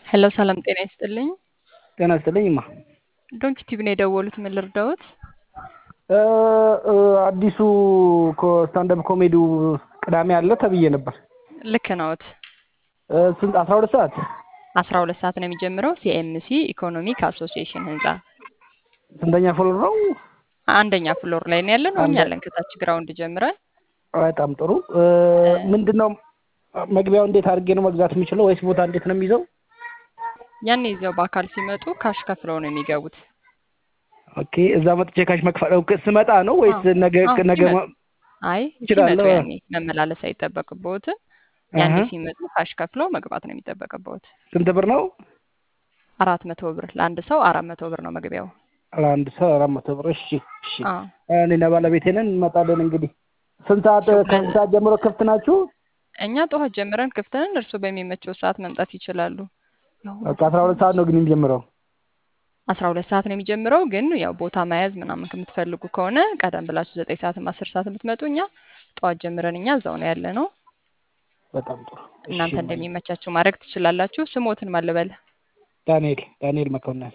ሄሎ ሰላም ጤና ይስጥልኝ። ጤና ይስጥልኝ እማ። ዶንኪ ቲቪ ነው የደወሉት። ምን ልርዳዎት? እ እ አዲሱ ስታንዳፕ ኮሜዲው ቅዳሜ አለ ተብዬ ነበር። ልክ ነዎት። እ ስንት አስራ ሁለት ሰዓት አስራ ሁለት ሰዓት ነው የሚጀምረው። ሲኤምሲ ኢኮኖሚክ አሶሲዬሽን ህንጻ ስንተኛ ፍሎር ነው? አንደኛ ፍሎር ላይ ነው ያለን። እኛ አንደ- ያለን ከታች ግራውንድ ጀምረን በጣም ጥሩ። እ ምንድን ነው መግቢያው እንዴት አድርጌ ነው መግዛት የምችለው ወይስ ቦታ እንዴት ነው የሚይዘው? ያን ይዘው በአካል ሲመጡ ካሽ ከፍለው ነው የሚገቡት። ኦኬ እዛ መጥቼ ካሽ መክፈል ኦኬ፣ ስመጣ ነው ወይስ አዎ፣ ነገ አዎ፣ ነገ ሲመጡ። ማ- አይ እችላለሁ? ሲመጡ ያኔ መመላለስ አይጠበቅብዎትም። ያኔ አሀ። ሲመጡ ካሽ ከፍለው መግባት ነው የሚጠበቅብዎት። ስንት ብር ነው? አራት መቶ ብር ለአንድ ሰው አራት መቶ ብር ነው መግቢያው። ለአንድ ሰው አራት መቶ ብር። እሺ እሺ። አዎ እኔና ባለቤቴ ነን እንመጣለን። እንግዲህ ስንት ሰዓት ሁለት- ከስንት ሰዓት ጀምሮ ክፍት ናችሁ? እኛ ጠዋት ጀምረን ክፍት ነን። እርስዎ በሚመቸው ሰዓት መምጣት ይችላሉ። በቃ አስራ ሁለት ሰዓት ነው ግን የሚጀምረው። አስራ ሁለት ሰዓት ነው የሚጀምረው። ግን ያው ቦታ መያዝ ምናምን ከምትፈልጉ ከሆነ ቀደም ብላችሁ ዘጠኝ ሰዓትም አስር ሰዓት የምትመጡ እኛ ጠዋት ጀምረን እኛ እዛው ነው ያለ ነው። በጣም ጥሩ። እሺ እናንተ እማዬ። እንደሚመቻችሁ ማድረግ ትችላላችሁ። ስሞትን ማልበል ዳንኤል ዳንኤል መኮንን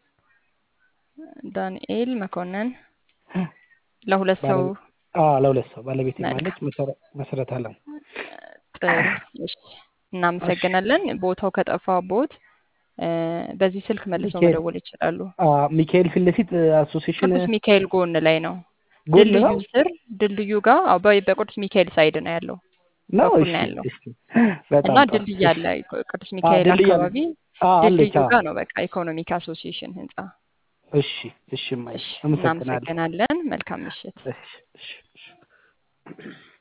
ዳንኤል መኮንን ለሁለት ሰው ባለቤት አዎ፣ ለሁለት ሰው ባለቤቴ መልካም። ማለች መሰረ- መሰረት አለም። ጥሩ እሺ፣ እናመሰግናለን። ቦታው ከጠፋቦት እ፣ በዚህ ስልክ መልሰው ሚካኤል መደወል ይችላሉ። አ ሚካኤል ፊት ለፊት አሶሲዬሽን ቅዱስ ሚካኤል ጎን ላይ ነው። ጎን ድልድዩ ነው ስር ድልድዩ ጋር አዎ፣ በ- በቅዱስ ሚካኤል ሳይድ ነው ያለው ነው። በኩል እሺ ነው ያለው እሺ፣ በጣም እና ጥሩ። ድልድይ እሺ አለ ቅዱስ አ ሚካኤል ድልድይ አለ አካባቢ አ አለች። ድልድዩ አ ጋር ነው በቃ ኢኮኖሚክ አሶሲዬሽን ህንጻ። እሺ እሺ፣ እማዬ እሺ አመሰግናለሁ። እናመሰግናለን። መልካም ምሽት። እሺ እሺ እሺ።